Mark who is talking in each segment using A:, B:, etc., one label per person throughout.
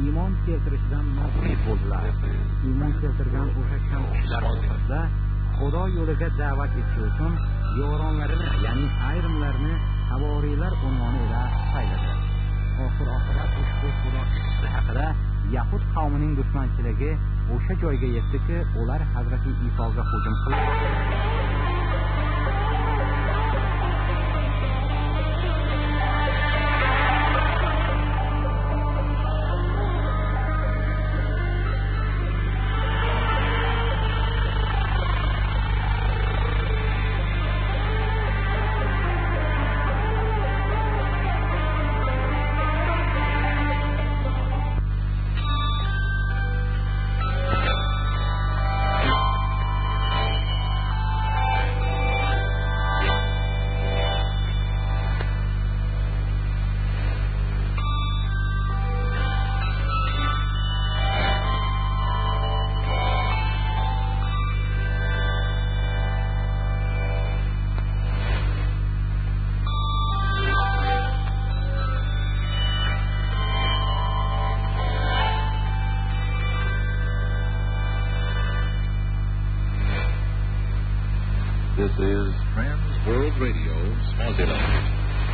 A: iymon keltirishidan noumid bo'ldilar iymon keltirgan o'sha kamchiliklar orasida xudo yo'liga da'vat etish uchun yoronlarini ya'ni ayrimlarini havoriylar unvoni ila sayladi oxir oqibat ushbu xudo haqida yahud qavmining dushmanchiligi o'sha joyga yetdiki ular hazrati isoga hujum qildi
B: This is Trans World Radio, Swaziland.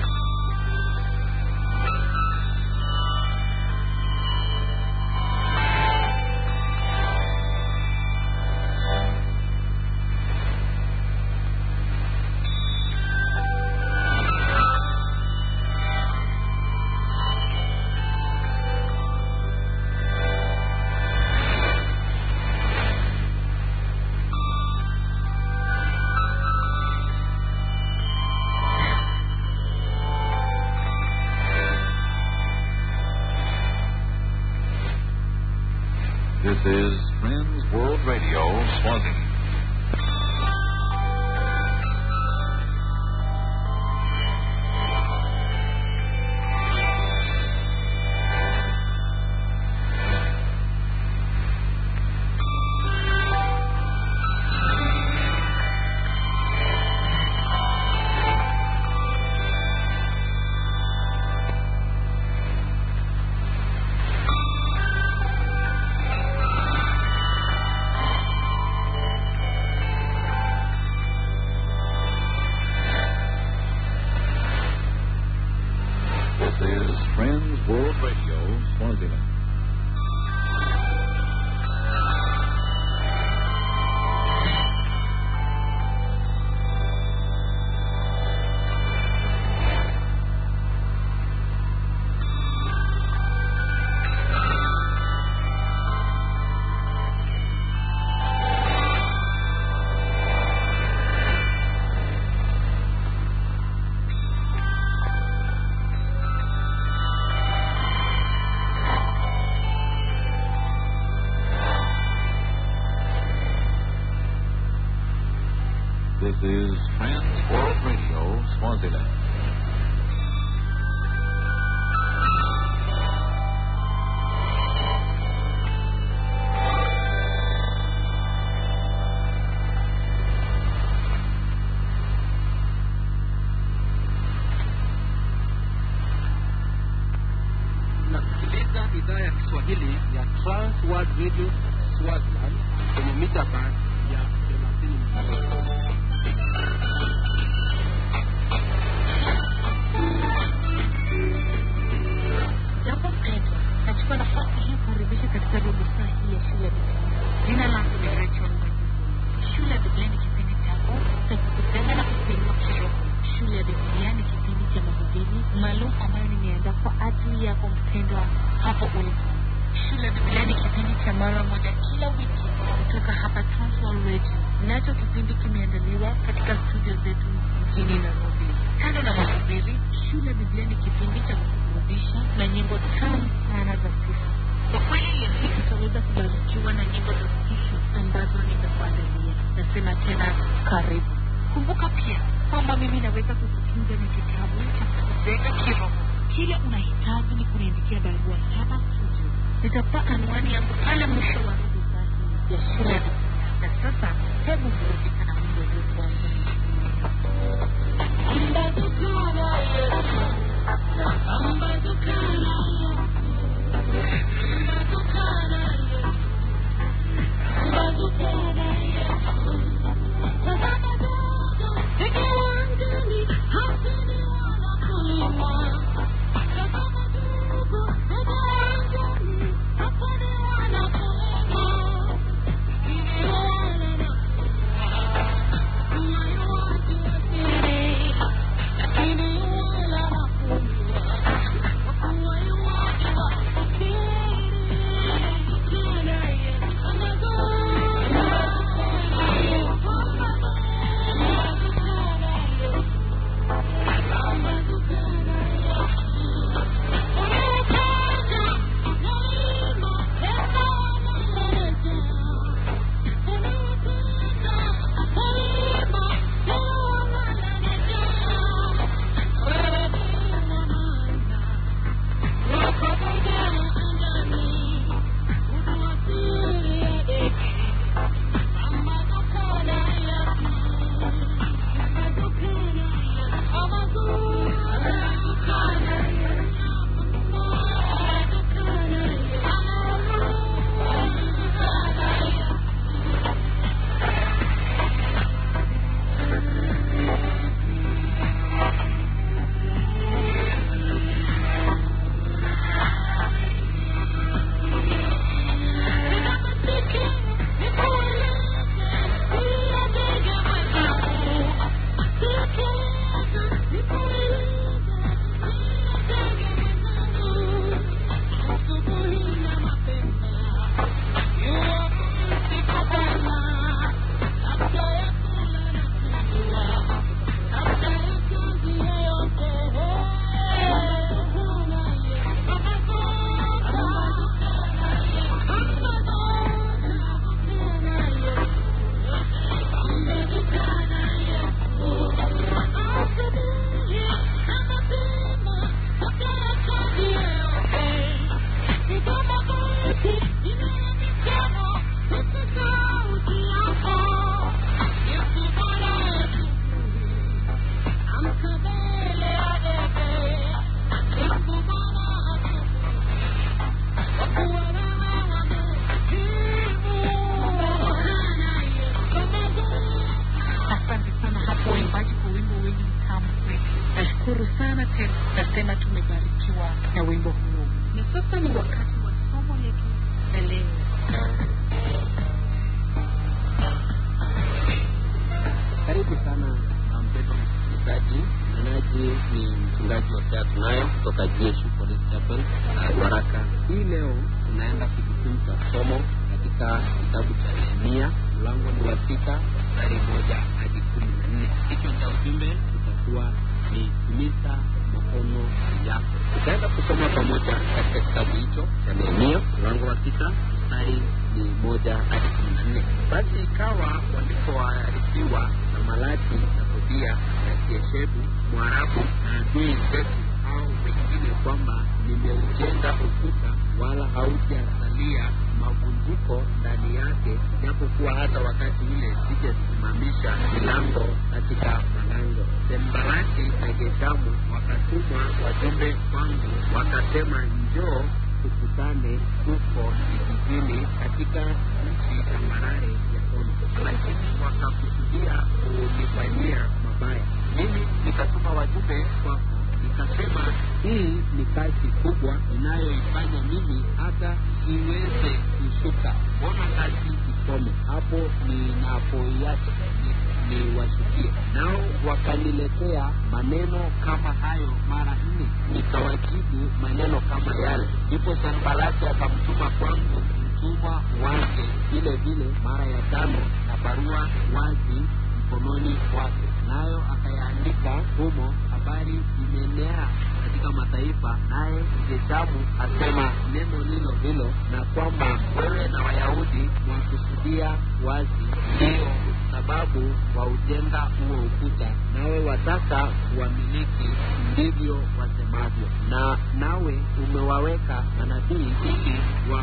B: This is Trans World Radio, Swaziland. This is Trans World Radio, Swaziland. This is Trans World Radio, Swaziland.
C: nasikiliza idhaa ya kiswahili ya trans world radio swaziland kwenye mita band ya thelathini
D: Jambo mpendwa, nachukua nafasi hii kukaribisha katika robo saa hii ya shule ya Biblia. Jina langu ni Rachel Mwajuma. Shule ya Biblia ni kipindi chako cha kukupenda na kukuinua kiroho. Shule ya Biblia ni kipindi cha mahubiri maalum ambayo nimeandaa kwa ajili yako mpendwa hapo ulipo. Shule ya Biblia ni kipindi cha mara moja kila wiki kutoka hapa Transworld Radio. Nacho kipindi kimeandaliwa katika studio zetu mjini Nairobi. Kando na mahubiri, shule ya Biblia ni kipindi cha kuburudisha na nyimbo tamu sana za sifa. Kwa kweli leo hii tutaweza kubarikiwa na nyimbo za sifa ambazo nimekuandalia. Nasema tena karibu. Kumbuka pia kwamba mimi naweza kukufunza ni kitabu cha kujenga kiroho. Kile unahitaji ni kuniandikia barua hapa studio. Nitakupa anwani yangu pale mwisho wa robo saa hii ya shule ya Biblia. Na sasa hebu burudika na wimbo huu kwanza. Ambadukana Yesu, ambadukana Yesu. kubarikiwa na wimbo huo na sasa ni wakati wa somo letu la leo
C: Karibu sana mpendwa msikilizaji. Mnenaji ni mchungaji wa Sea Tunayo kutoka GSU Police Chapel uh, Waraka. Hii leo tunaenda kujifunza somo katika kitabu cha Nehemia, mlango ni wa sita mstari moja hadi kumi na nne. Kichwa cha ujumbe utakuwa ni timiza maono yako. Tutaenda kusoma pamoja katika kitabu hicho cha Nehemia, mlango wa sita mstari ni moja hadi kumi na nne. Basi ikawa walipoarifiwa na Malaki na Tobia na Kieshebu Mwarabu na adui zetu au wengine kwamba nimeujenga ukuta wala haujasalia mavunjiko ndani yake, japokuwa hata wakati ule sijasimamisha milango katika malango. Sembalati na Geshamu wakatumwa wajumbe kwangu, wakasema, njoo tukutane huko kijijini katika nchi tambarare ya Ono, lakini wakakusudia kunifanyia mabaya. Mimi nikatuma wajumbe kwako, nikasema hii ni kazi kubwa inayoifanya mimi hata siweze kushuka. Mbona kazi ikome hapo ninapoiacha ni, niwashukie? Nao wakaniletea maneno kama hayo mara nne, nikawajibu maneno kama yale. Ndipo Sanbalati akamtuma kwangu mtumwa wake vile vile mara ya tano, na barua wazi mkononi wake, nayo akayaandika humo, habari imeenea katika mataifa, naye Geshamu asema neno lilo hilo, na kwamba wewe na Wayahudi mwakusudia wazi, ndiyo sababu waujenga huo ukuta, nawe wataka kuwamiliki, ndivyo wasemavyo. Na nawe umewaweka manabii ili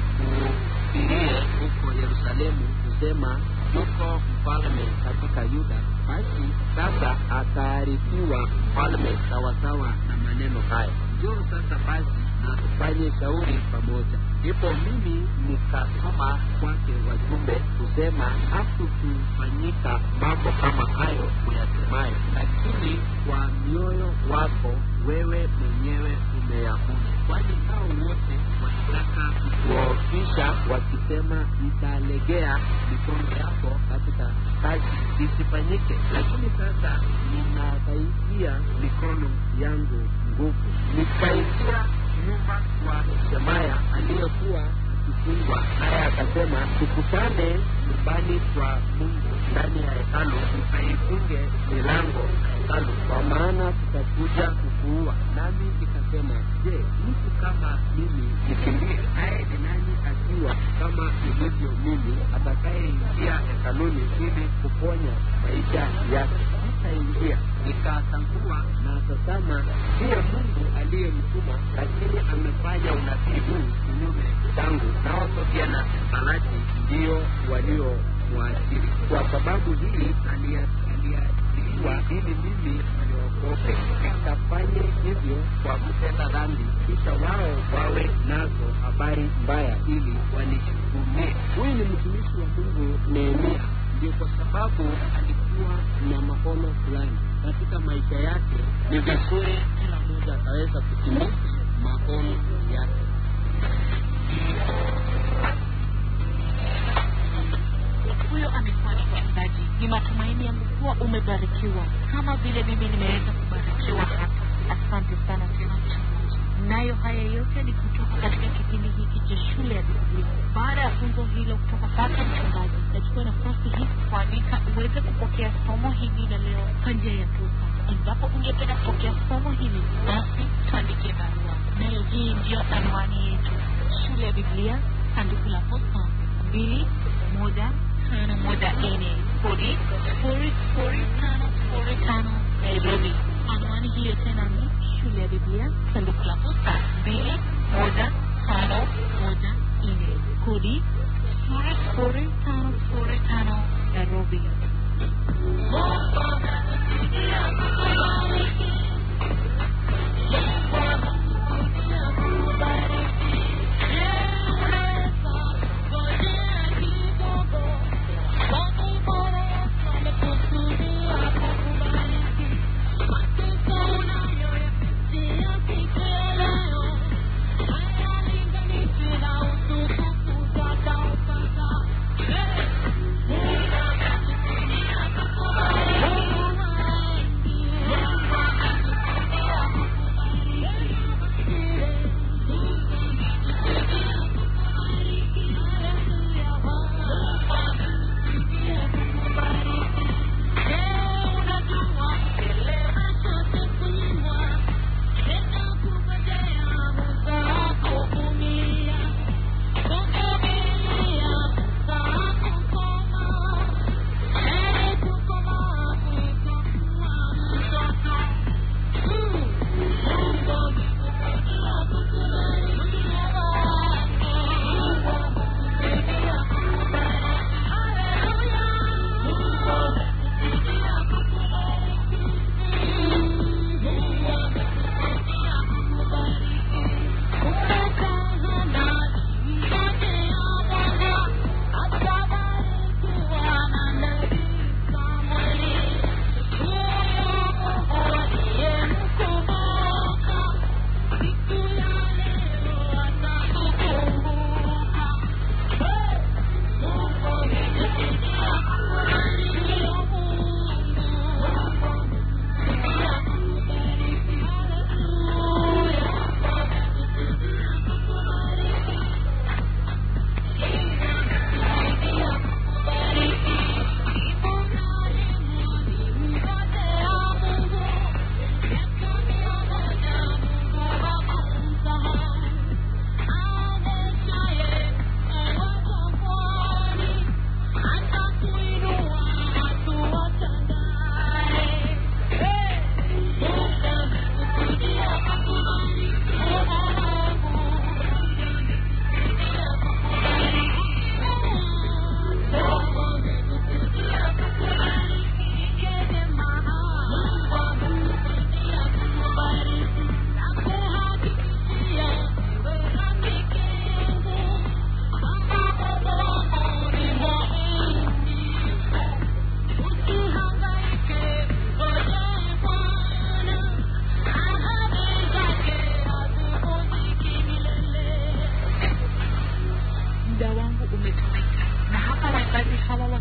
C: wakuhubirie huko Yerusalemu, kusema yuko mfalme katika Yuda. Basi sasa ataarifiwa mfalme sawasawa na maneno haya. Njoo sasa basi na tufanye shauri pamoja. Ndipo mimi nikatuma kwake wajumbe kusema, hakukufanyika mambo kama hayo uyasemayo, lakini kwa mioyo wako wewe mwenyewe umeyahuni. Kwani hao wote wanataka kukuofisha wakisema, italegea mikono yako katika kazi isifanyike. Lakini sasa ninadhaikia mikono yangu nguvu, nikaingia nyuma kwa Shemaya aliyekuwa akifungwa, naye akasema, tukutane nyumbani kwa Mungu ndani ya hekalu, ukaifunge milango ya hekalu, kwa maana tutakuja kukuua. Nami nikasema, je, mtu kama mimi nikimbie? Naye ni nani akiwa kama ilivyo mimi, atakayeingia hekaluni ili kuponya maisha yake? Sitaingia. Nikatambua na tazama, ndiye Mungu aliyemtuma, lakini amefanya unabii huu kinyume changu, nao Tobia na Sanbalati ndio waliomwajiri. Kwa sababu hii aliajiriwa ili mimi niogope, nikafanye hivyo kwa kutenda dhambi, kisha wao wawe nazo habari mbaya, ili wanishukumie. Huyu ni mtumishi wa Mungu Nehemia, ndio kwa sababu alikuwa na maono fulani katika maisha yake. Ni vizuri kila mmoja akaweza kutimiza maono yake.
D: huyo amekuwa ni mchungaji ni matumaini yangu kuwa umebarikiwa kama vile mimi nimeweza kubarikiwa hapa asante sana tena mchungaji nayo haya yote ni kutoka katika kipindi hiki cha shule ya biblia baada ya funzo hilo kutoka kwake mchungaji nachukua nafasi hii kualika uweze kupokea somo hili la leo kwa njia ya posta endapo ungependa kupokea somo hili basi tuandikie barua nayo hii ndiyo anwani yetu shule ya biblia sanduku la posta mbili moja tano moja nne kodi sifuri sifuri tano sifuri tano nairobi anwani hiyo tena ni shule ya biblia sanduku la posta mbili moja tano moja nne kodi sifuri sifuri tano sifuri tano nairobi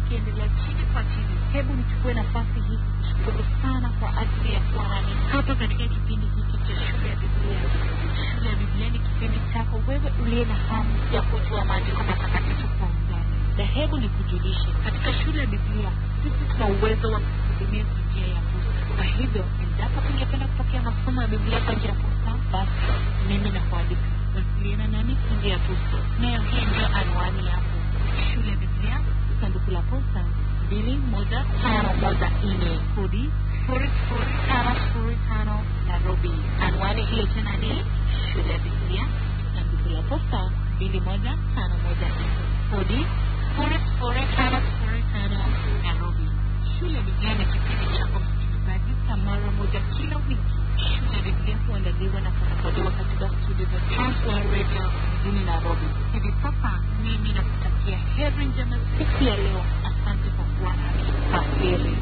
D: tukiendelea chini kwa chini hebu nichukue nafasi hii kushukuru sana kwa ajili ya kuwa nami hapa katika kipindi hiki cha shule ya biblia shule ya biblia ni kipindi chako wewe uliye na hamu ya kujua maandiko matakatifu kwa undani na hebu nikujulishe katika shule ya biblia sisi tuna uwezo wa kuhudumia kwa njia ya posta kwa hivyo endapo ungependa kupokea masomo ya biblia kwa njia ya posta basi mimi nakualika wasiliana nami kwa njia ya posta nayo hii ndio anwani yako shule ya biblia sanduku la posta mbili moja tano moja nne kodi sifuri sifuri tano sifuri tano nairobi anwani hiyo tena ni shule ya biblia sanduku la posta mbili moja tano moja nne kodi sifuri sifuri tano sifuri tano nairobi shule ya biblia ni kipindi chako msikilizaji cha mara moja kila wiki shule ya biblia huandaliwa na kurekodiwa katika studio za Transworld radio mjini nairobi hivi sasa mimi nakutakia heri njema siku ya leo asante kwa kuwa nami kwaheri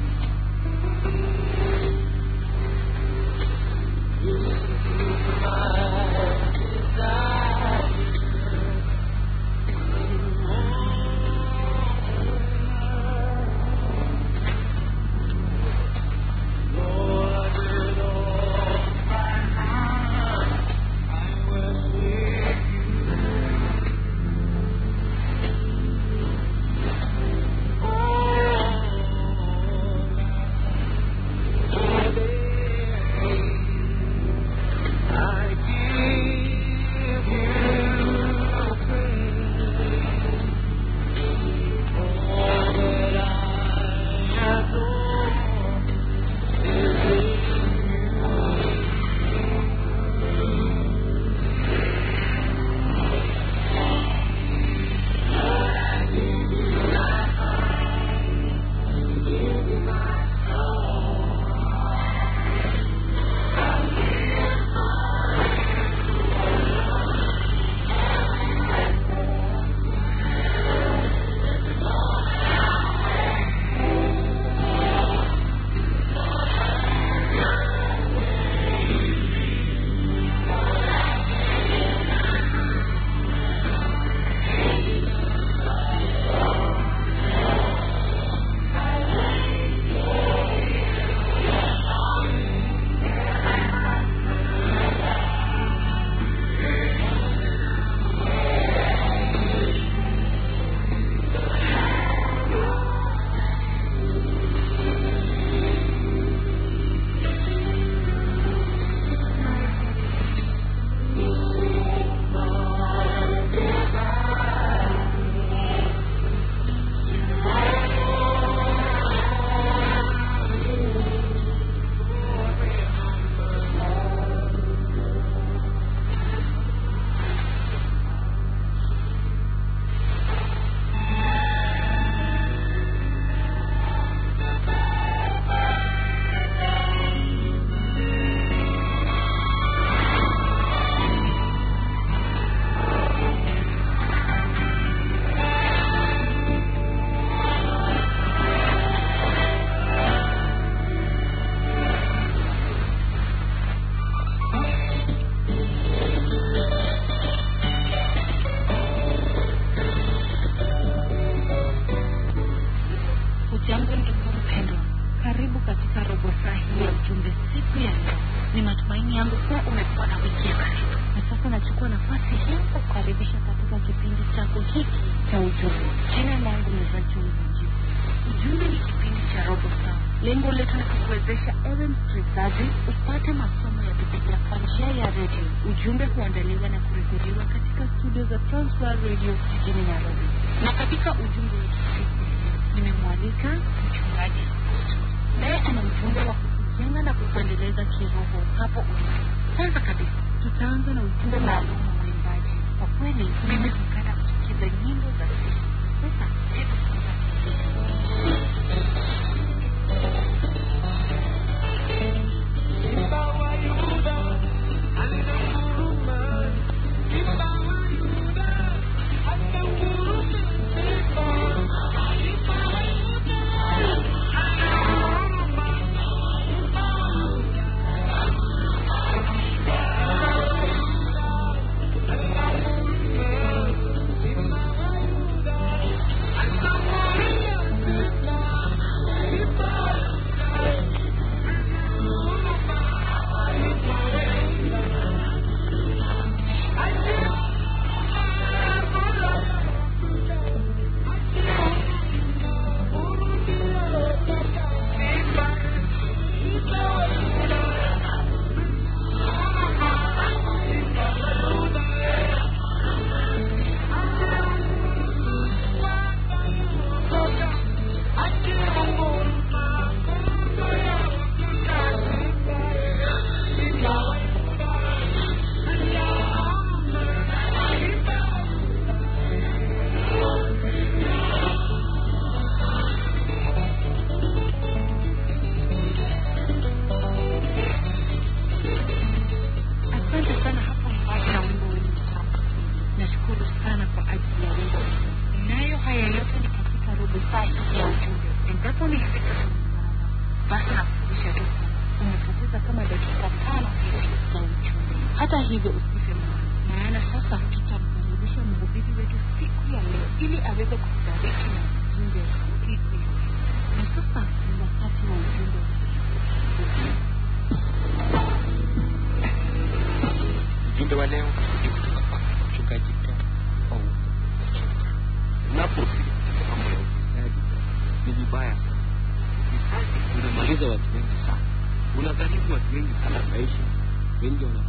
D: Ujambo ndugu mpendwa, karibu katika robo saa hii ya ujumbe siku ya leo. Ni matumaini yangu kuwa umekuwa na wiki ya karibu, na sasa nachukua nafasi hii kukaribisha katika kipindi chako hiki cha ujumbe. Jina langu ni Rachel Mjibu. Ujumbe ni kipindi cha robo saa. Lengo letu ni kukuwezesha ewe msikilizaji upate masomo ya Biblia kwa njia ya redio. Ujumbe huandaliwa na kurekodiwa katika studio za Transworld Radio jijini Nairobi, na katika ujumbe wetu siku ya leo nimemwalika mchungaji Augusto. naye ana ujumbe wa kukujenga na kukuendeleza kiroho hapo ulipo. Kwanza kabisa, tutaanza na ujumbe maalum wa mwimbaji. Kwa kweli, mimi hupenda kusikiza nyimbo za sifa. Sasa hebu kwanza
E: Simba wa Yuda,
D: hata hivyo usife moyo maana sasa tutamkaribisha mhubiri wetu siku ya leo ili aweze kutubariki na ujumbe siku ya leo na sasa ni wakati wa ujumbe
C: ujumbe wa leo ni kutoka kwa mchungaji Ted Paul Ochoka. Unapofikiria mambo ya ufisadi ni vibaya sana. Ufisadi unamaliza watu wengi sana, unagharimu watu wengi sana maisha, wengi wana